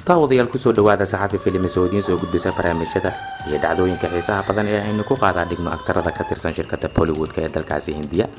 daawadayaal kusoo dhawaada saxafi filimis oo idiin soo gudbisa barnaamijyada iyo dhacdooyinka xiisaha badan ee aynu ku qaadaa dhigno aktarada ka tirsan shirkadda bollywoodka ee dalkaasi hindiya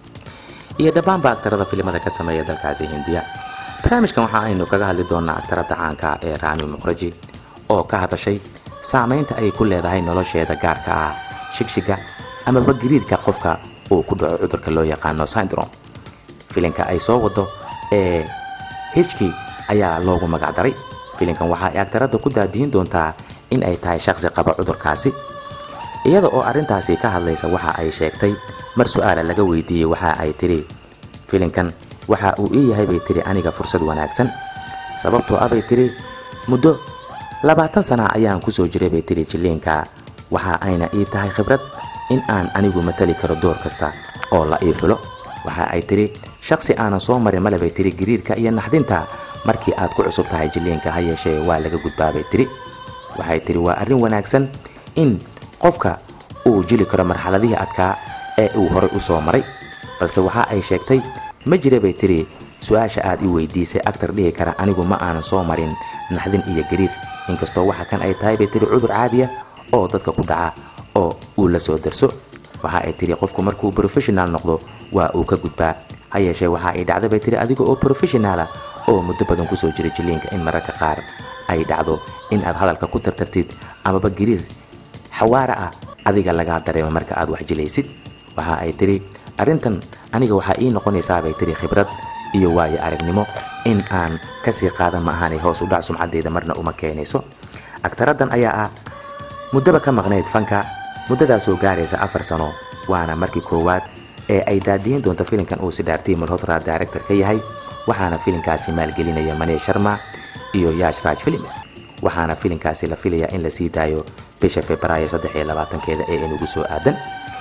iyo dhammaanba aktarada filimada ka sameeya dalkaasi hindiya barnaamijkan waxa aynu kaga hadli doonaa aktarada caanka ee raani mukhraji oo ka hadashay saameynta ay ku leedahay nolosheeda gaarka ah shigshiga amaba gariirka qofka uu ku dhaco cudurka loo yaqaano syndrome filinka ay soo wado ee hijki ayaa loogu magacdaray filinkan waxa ay agtarada ku daadiyin doontaa in ay tahay shaqsi qaba cudurkaasi iyada oo arrintaasi ka hadlaysa waxa ay sheegtay mar su-aala laga weydiiyey waxa ay tidhi filinkan waxa uu ii yahay bay tidhi aniga fursad wanaagsan sababtoo ah bay tidhi muddo labaatan sana ayaan kusoo jiray bay tidhi jilliinka waxa ayna ii tahay khibrad in aan anigu matali karo door kasta oo la ii xulo waxa ay tidhi shaqsi aanan soo marin male bay tidhi gariirka iyo naxdinta markii aad ku cusub tahay jilliinka ha yeeshee waa laga gudbaabay tidhi waxay tidhi waa arrin wanaagsan in qofka uu jili karo marxaladihii adkaa ee uu horay u soo maray balse waxa ay sheegtay ma jira bay tidhi su-aasha aad i weydiisay agtar dhihi kara anigu ma aanan soo marin naxdin iyo gariir inkastoo waxa kan ay tahay bay tidhi cudur caadiya oo dadka ku dhaca oo uu la soo darso waxa ay tidhi qofku markuu professional noqdo waa uu ka gudbaa ha yeeshee waxa ay dhacda bay tidhi adiga oo professionaala oo muddo badan kusoo jira jilliinka in mararka qaar ay dhacdo in aad hadalka ku tartartid amaba gariir xawaara ah adiga lagaa dareemo marka aad wax jilaysid waxa ay tidhi arrintan aniga waxaa ii noqonaysaa bay tidhi khibrad iyo waayo aragnimo in aan kasii qaadan ma ahaanay hoos u dhac sumcaddeeda marna uma keenayso agtaradan ayaa ah muddaba ka maqnayd fanka muddadaasoo gaaraysa afar sano waana markii koowaad ee ay daadiyin doonto filinkan uu sidhaartii malhotra director ka yahay waxaana filinkaasi maalgelinaya mane sharma iyo yash raj films waxaana filinkaasi la filayaa in la sii daayo bisha februaayo keeda ee inugu soo aadan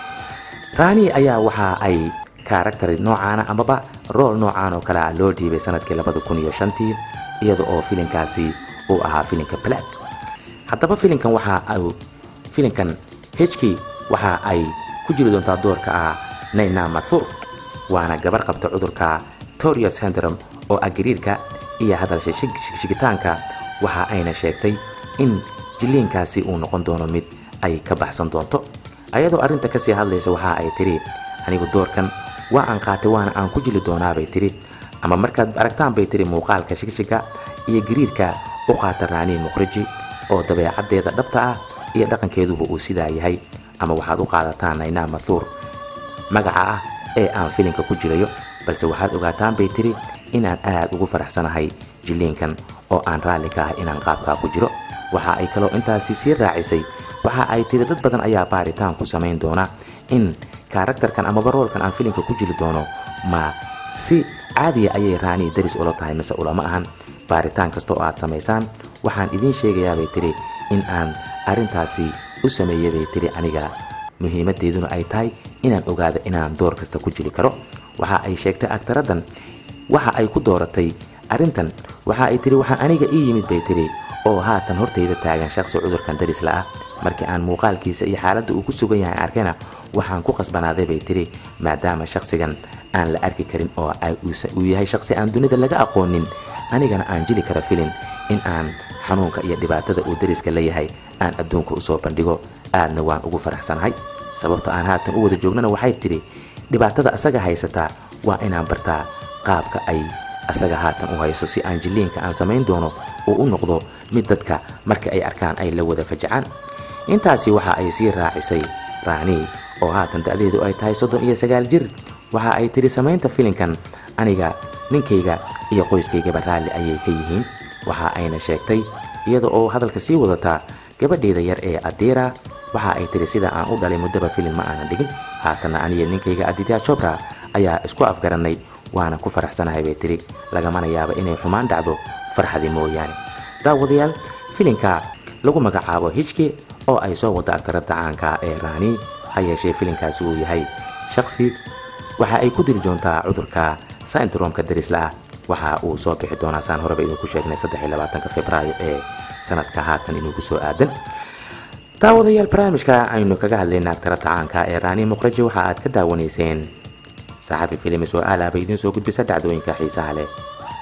raani ayaa waxa ay karakter noocaana amaba rool noocaan oo kale ah loo dhiibay sanadkii tii iyada oo filinkaasi uu ahaa filinka black haddaba filinkan waxa uu filinkan hki waxa ay ku jiri doontaa doorka ah nayna mathur waana gabar qabta cudurka torius syndrome oo ah gariirka iyo hadalsha shigitaanka waxa ayna sheegtay in jilliinkaasi uu noqon doono mid ay ka baxsan doonto ayadoo arrinta kasii hadlaysa waxa ay tidhi anigu doorkan waa aan qaatay waana aan ku jili doonaabay tidhi ama markaad aragtaan bay tidhi muuqaalka shigshiga iyo gariirka u qaata raanii mukhraji oo dabeecaddeeda dhabta ah iyo dhaqankeeduba uu sidaa yahay ama waxaad u qaadataan naynaa mathuur magaca ah ee aan filinka ku jirayo balse waxaad ogaataan bay tidhi inaan aad ugu faraxsanahay jilliinkan oo aan raalli ka ah inaan qaabkaa ku jiro waxa ay kaloo intaasi sii raacisay waxa ay tidhi dad badan ayaa baaritaan ku samayn doona in karakterkan amaba roolkan aan filinka ku jiri doono ma si caadiya ayay raanii daris ula tahay mise ulama ahan baaritaan kasta oo aad samaysaan waxaan idiin sheegayaa bay tidhi in aan arrintaasi u sameeyay bay tidhi aniga muhiimadeeduna ay tahay inaan ogaado inaan door kasta ku jiri karo waxa ay sheegtay agtaradan waxa ay ku dooratay arrintan waxa ay tidhi waxaa aniga ii yimid bay tidhi oo haatan hortayda taagan shaqsi cudurkan darisla ah markii aan muuqaalkiisa iyo xaaladda uu ku sugan yahay arkayna waxaan ku qasbanaaday bay tidhi maadaama shaqsigan aan la arki karin oo uu yahay shaqsi aan dunida laga aqoonin anigana aan jili kara filin in aan xanuunka iyo dhibaatada uu dariska leeyahay aan adduunka usoo bandhigo aadna waan ugu faraxsanahay sababta aan haatan u wada joognana waxay tidhi dhibaatada asaga haysataa waa inaan bartaa qaabka ay asaga haatan u hayso si aan jilliinka aan samayn doono uu u noqdo mid dadka marka ay arkaan ay la wada fajacaan intaasi waxa ay sii raacisay raanii oo haatan da'deedu ay tahay soddon iyo sagaal jir waxa ay tidhi samaynta filinkan aniga ninkayga iyo qoyskaygaba raalli ayay ka yihiin waxa ayna sheegtay iyada oo hadalka sii wadataa gabadheeda yar ee adiira waxa ay tidhi sida aan u dhalay muddaba filin ma aanan dhigin haatanna aniga ninkayga aditya jobra ayaa isku afgarannay waana ku faraxsanahay bay tidhi lagamana yaaba inay xumaan dhacdo farxadi mooyaane daawadayaal filinka lagu magacaabo hijki oo ay soo wada agtarada caanka ee raanii ha yeeshee filinkaasi uu yahay shaqsi waxa ay ku diri doontaa cudurka syndromka darisla ah waxa uu soo bixi doonaa saan horeba idinku sheegnay februaayo ee sanadka haatan inugu soo aadan daawadayaal barnaamijka aynu kaga hadlayna agtarada caanka ee raanii muqraji waxa aad ka daawanayseen saxafi filimis oo aalaaba idiin soo gudbisa dhacdooyinka xiisaha leh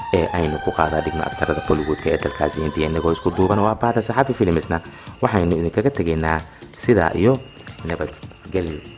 ee aynu ku qaadaa dhigno aktarada bollywoodka ee dalkaasi hindiya inagoo isku duuban oo abaahda saxafi filimsna waxaynu idinkaga tegaynaa sidaa iyo nabadgelyo